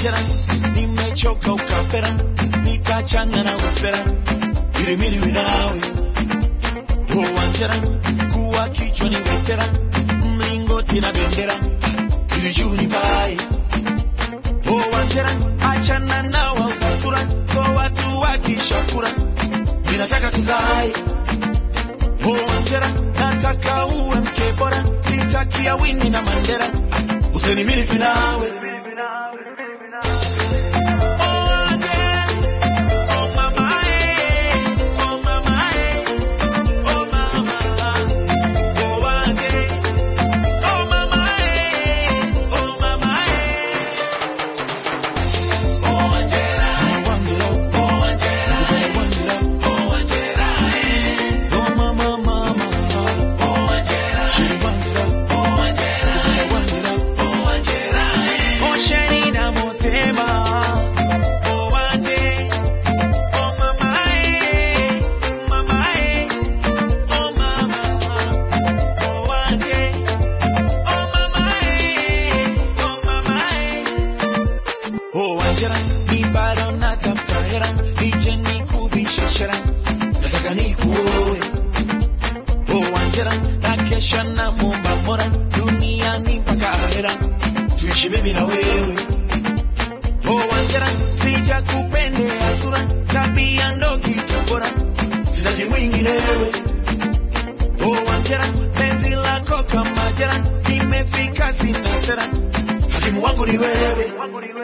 wanjera nimechoka ukapera nikachanga na ufera ili mimi niwe nawe oh wanjera kuwa kichwa ni wetera mlingoti na bendera ili juu ni bae oh wanjera achana nao usasura so watu wakishakura ninataka tuzae oh wanjera nataka uwe mke bora sitakia wini na mandera usenimilifi nawe Oh, Angela, ni bado natafuta hera, nije nikuvishe shera, nataka nikuoe. Oh, Angela, nakesha na muomba Mola, duniani mpaka ahera, tuishi mimi na wewe. Oh, Angela, sijakupendea sura, tabia ndo kitu bora, sitaki mwinginewe. Oh, Angela, penzi lako kama jera, nimefika sina sera, hakimu wangu ni wewe.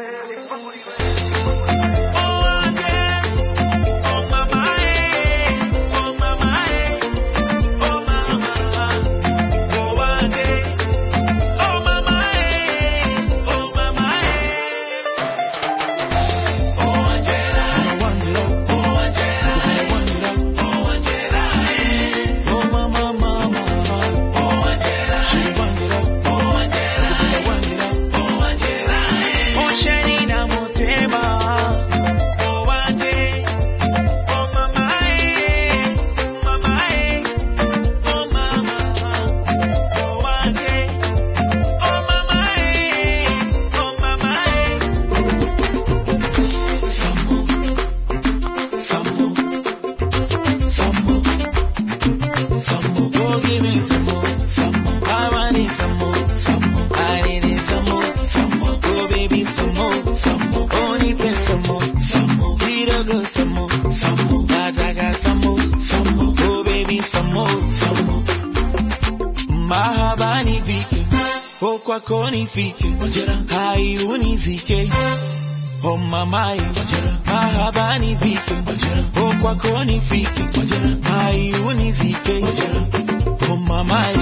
Mahaba nivike, oh kwako nifike, hai unizike, oh mamaye, mahaba nivike, oh kwako nifike, hai unizike, oh mamaye.